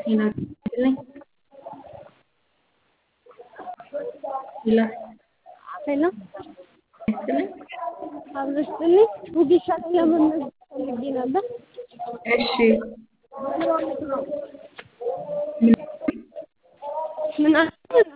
Hello, Billy. Hello, ሄሎ Billy. አብረስጥልኝ ውዲሻ ላይ ለመመዝገብ ፈልጌ ነበር። እሺ ምን አለ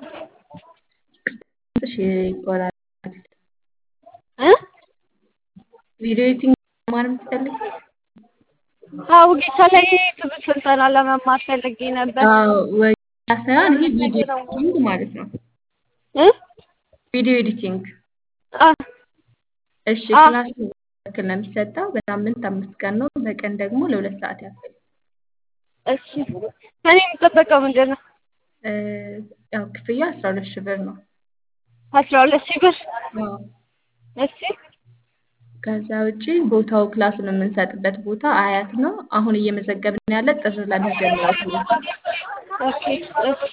እሺ ይቆራል። እ ቪዲዮ ኤዲቲንግ መማር የምትፈልግ? አዎ ውዲሻ ላይ ትምህርት ስልጠና ለመማር ፈልጌ ነበር። አዎ ወይ ሳይሆን ይሄ ቪዲዮ ኤዲቲንግ ማለት ነው። እ ቪዲዮ ኤዲቲንግ አ እሺ አ ክላስ ያክል ነው የሚሰጠው። በሳምንት አምስት ቀን ነው። በቀን ደግሞ ለሁለት ሰዓት ያክል እሺ ከኔ የሚጠበቀው ምንድን ነው? እ ያው ክፍያ አስራ ሁለት ሺህ ብር ነው። አስራ ሁለት ሺህ ብር አዎ እሺ ከዛ ውጪ ቦታው ክላሱን የምንሰጥበት ቦታ አያት ነው። አሁን እየመዘገብን ያለ ጥር ላይ የሚጀምረው ትምህርት ኦኬ እሺ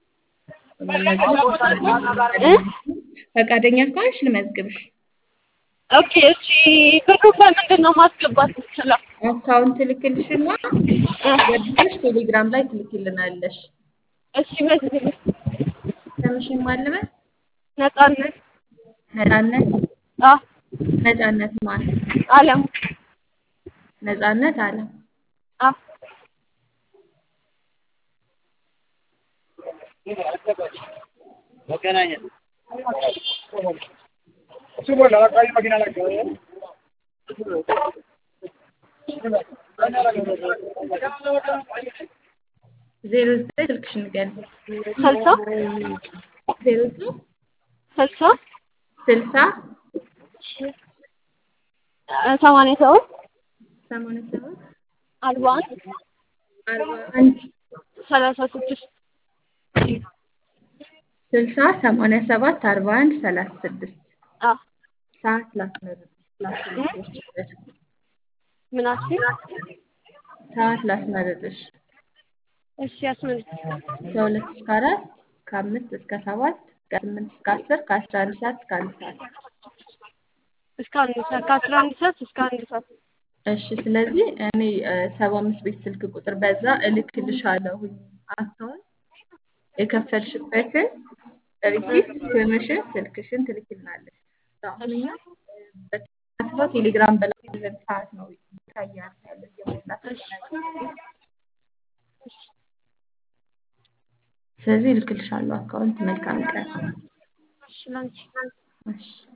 መመዝገብ እ ፈቃደኛ ከሆንሽ ልመዝግብሽ። ኦኬ እሺ ብሩ በምንድን ነው ማስገባት የምችለው? አካውንት ልክልሽና እ ወድሽ ቴሌግራም ላይ ትልኪልናለሽ። እሺ መዝግብ ስምሽን ማልበል ነጻነት ነጻነት አ ነጻነት ማን አለም ነጻነት አለ አ መገናኘት ዜሮ ዘጠኝ ስልክሽን ንገሪኝ። ስልሳ ዜሮ ዘጠኝ ስልሳ ስልሳ እ ሰማንያ ሰባት ሰማንያ ሰባት አርባ አንድ አርባ አንድ ሰላሳ ስድስት ስልሳ ሰማንያ ሰባት አርባ አንድ ሰላሳ ስድስት አ ሰዓት ላስመርጥ ላስመርጥሽ ምን አልሽኝ? ሰዓት ላስመርጥሽ እሺ አስመልክ ከሁለት እስከ አራት ከአምስት እስከ ሰባት ከስምንት እስከ አስር ከአስራ አንድ ሰዓት እስከ አንድ ሰዓት እስከ አንድ ሰዓት ከአስራ አንድ ሰዓት እስከ አንድ ሰዓት እሺ ስለዚህ እኔ ሰባ አምስት ቤት ስልክ ቁጥር በዛ እልክልሻለሁኝ አካውንት የከፈልሽበትን ሪሲፕት ስምሽን ስልክሽን ትልክልናለሽ አሁን እኛ በተሳትፈው ቴሌግራም በላለን ሰዓት ነው ይታያል ያለ የሞላት ስለዚህ እልክልሻለሁ አካውንት መልካም ቀን እሺ ላንቺ እሺ